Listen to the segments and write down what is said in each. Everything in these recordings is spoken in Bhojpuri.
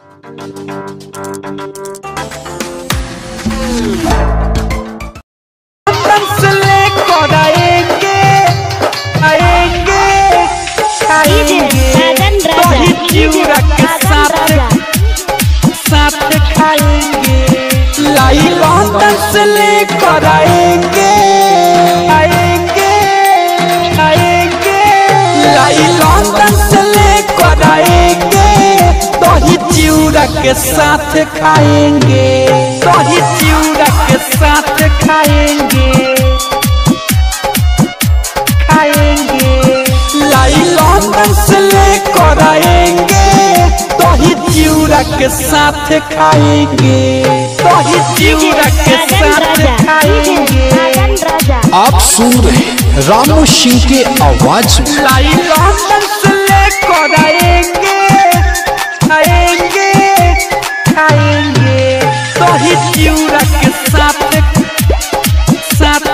से लेकर आएंगे आएंगे खाएंगे साजन राजा दही डीजे चिवड़ा के साजन साथ राजा साथ खाएंगे लाई लंदन से लेकर आएंगे आएंगे आएंगे लाई लंदन से लेकर आएंगे दही चिवड़ा के साथ खाएंगे दही चिवड़ा के साथ खाएंगे खाएंगे लाई लंदन से लेकर आएंगे दही चिवड़ा के साथ खाएंगे दही चिवड़ा के साजन साथ राजा डीजे खाएंगे साजन राजा आप सुन रहे हैं रामू सिंह के आवाज में लाई लंदन से लेकर आएंगे आएंगे खाएंगे दही चिवड़ा के साथ साथ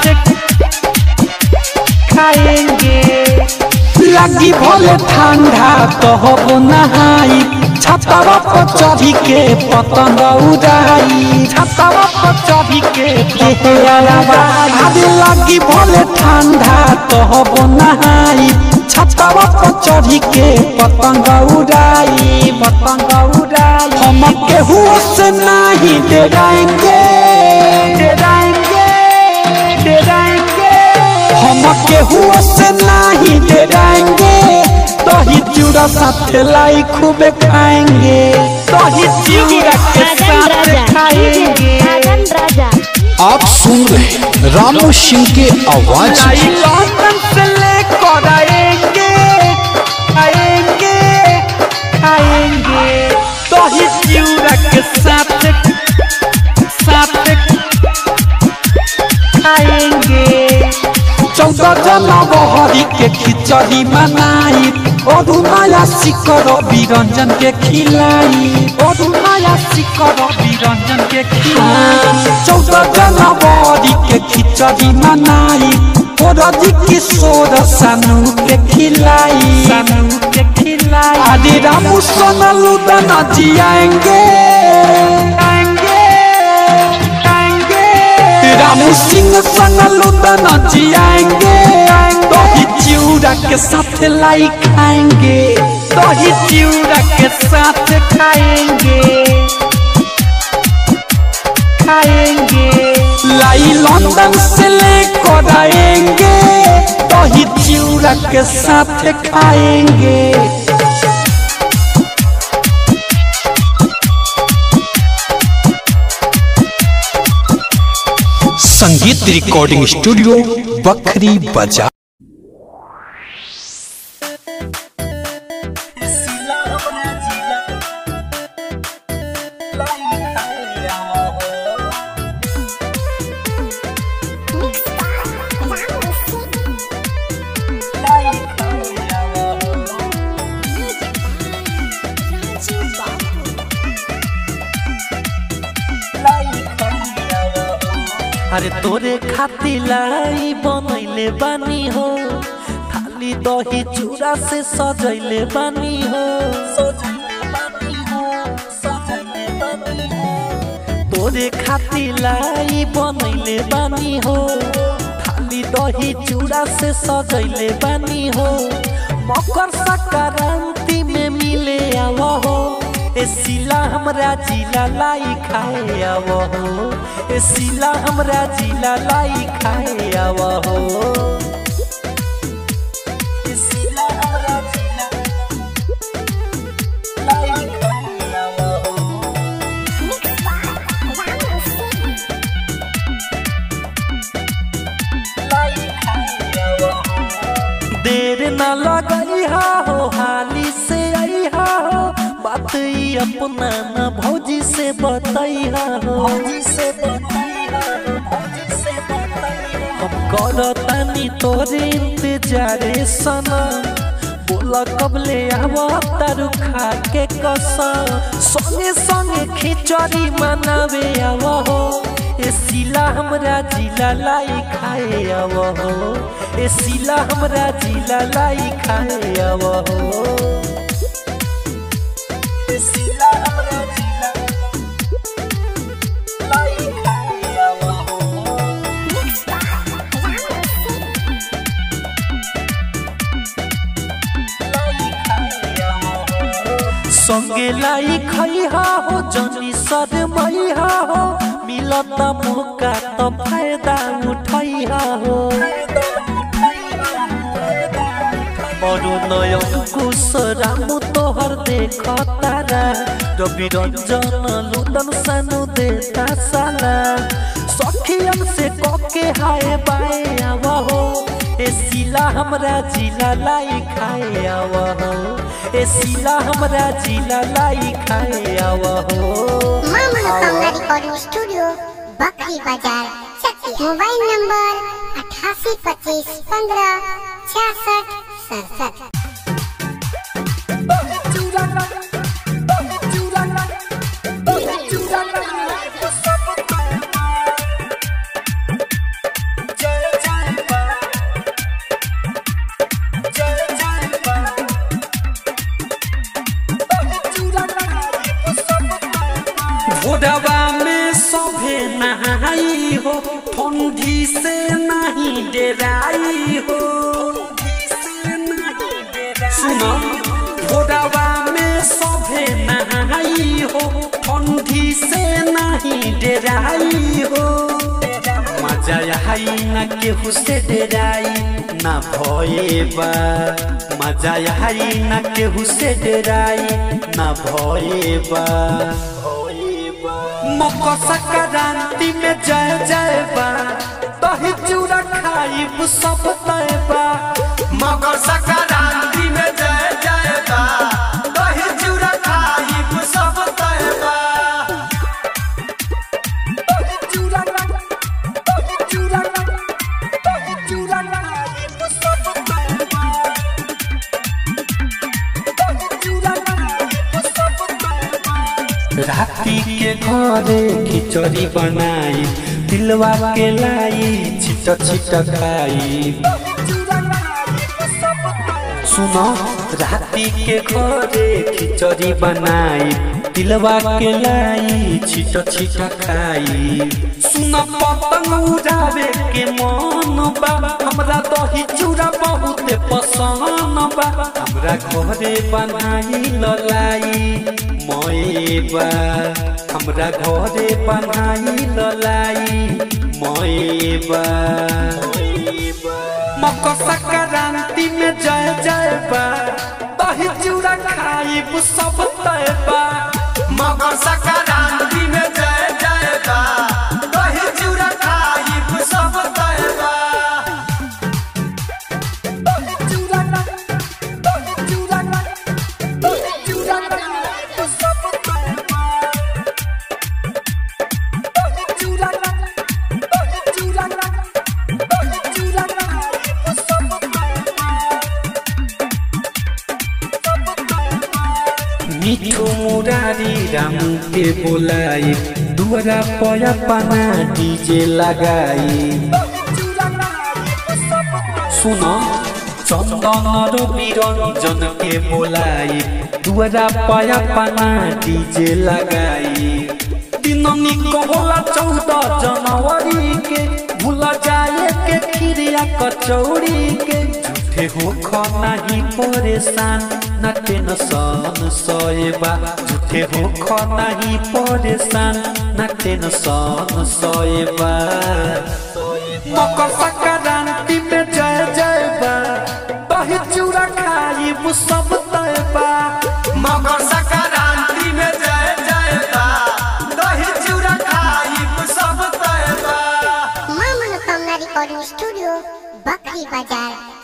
खाएंगे लगी भले ठंडा तो हब नहाई छतवा पर चढ़ी के पतंग उड़ाई छतवा पर चढ़ी के अरे लगी भले ठंडा तो हब नहाई छतवा पर चढ़ी के पतंग उड़ाई पतंग उड़ाई हम केहू से नहीं डराएंगे डराएंगे डराएंगे हम केहू से नहीं डराएंगे दही चूड़ा साथ लाई खूब खाएंगे दही चूड़ा के साजन साथ राजा डीजे खाएंगे साजन राजा आप सुन रहे हैं रामू सिंह के आवाज लाई में लंदन से लेकर आएंगे आएंगे खाएंगे दही चूड़ा के साथ साथ खाएंगे चौदह जनवरी के खिचड़ी मनाई और नया शिकर बिरंजन के खिलाई और नया शिकर बिरंजन के खिलाई चौदह जनवरी के खिचड़ी मनाई और जी किशोर सानू के खिलाई सानू के खिलाई आदि रामू सोनलू दना जी आएंगे आएंगे आएंगे रामू सिंह संग लुदना जी आएंगे दही चिवड़ा के साथ लाई खाएंगे दही चिवड़ा के साथ खाएंगे खाएंगे लाई लंदन से लेकर आएंगे दही चिवड़ा के साथ खाएंगे संगीत रिकॉर्डिंग स्टूडियो बखरी बाजार अरे तोरे खातिर लाई बनैले बानी हो थाली दही चूड़ा से सजैले बानी हो तोरे खातिर लाई बनैले बानी हो थाली दही चूड़ा से सजैले बानी हो मकर संक्रांति में मिले आव हो ए सिला हमरा जिला लाई खाए आव हो ए सिला हमरा जिला लाई खाए आव हो ए सिला हमरा जिला लाई खाए आव हो देर न लगई हो हाली से आई हो बात ई अपना न भौजी से बताई हो हम करतानी तोरे इंतजारे सना बोला कबले आवा तारू खा के कसम संगे संगे खिचड़ी मनावे आवा हो ए सिला हमरा जिला लाई खाए आवा हो ए सिला हमरा जिला लाई खाए आवा हो ए सिला हमरा संगे लाई खैहा हो जनी सर मैहा हो मिलता मौका तो फायदा उठैहा हो बड़ो नयन कुश राम तोहर देख तारा रवि रंजन लुदन सानु देता साला सखियन से कके हाय बाए आवा हो ए सिला हमरा जिला लाई खाए आवा हो ए सिला हमरा जिला लाई खाए आवा हो माँ मनोकामना रिकॉर्डिंग स्टूडियो बकरी बाजार चक्की मोबाइल नंबर अठासी पच्चीस पंद्रह छियासठ सड़सठ भोरवा में सभे नहाई हो ठंडी से नहीं डराई हो सुनो भोरवा में सभे नहाई हो ठंडी से नहीं डराई हो मजा आई न केहू से डराई ना भयबा मजा आई न केहू से डराई ना भयबा मकर संक्रांति में जय जय बा दही चूड़ा खाइब सब तय बा मकर संक्रांति में जय जय बा दही चूड़ा खाइब सब तय बा दही चूड़ा दही चूड़ा दही चूड़ा खाइब सब तय बा दही चूड़ा खाइब सब तय बा राती के घरे खिचड़ी बनाई दिलवा के लाई छिट छिट खाई सुनो राती के घरे खिचड़ी बनाई दिलवा के लाई छिट छिट खाई सुन पतंग उड़ावे के मन बा हमरा दही चूड़ा बहुत पसंद बा हमरा घरे बनाई ललाई मयबा हमरा घरे बनाई ललाई मयबा मकर संक्रांति में जय जय बा दही चूड़ा खाइब सब तय बा मकर संक्रांति में जय जय बा दही चूड़ा खाइब सब तय बा दही चूड़ा दही चूड़ा दही चूड़ा खाइब सब तय बा दही चूड़ा दही चूड़ा दही चूड़ा खाइब सब तय बा मिठो मुरारी रामू के बोलाई दुआरा पया पाना डीजे लगाई सुनो चंदन रवि रंजन के बोलाई दुआरा पया पाना डीजे लगाई दिननी कहला चौदह जनवरी के भूला जाए के खीरिया कचौड़ी के झूठे हो नहीं परेशान न टेंशन सोएबा झूठे हो नहीं परेशान न टेंशन सोएबा मकर संक्रांति में जय जय बा दही चूड़ा खाइब सब तय बा मकर संक्रांति में जय जय बा दही चूड़ा खाइब सब तय बा माँ मनोकामना रिकॉर्डिंग स्टूडियो बकरी बाजार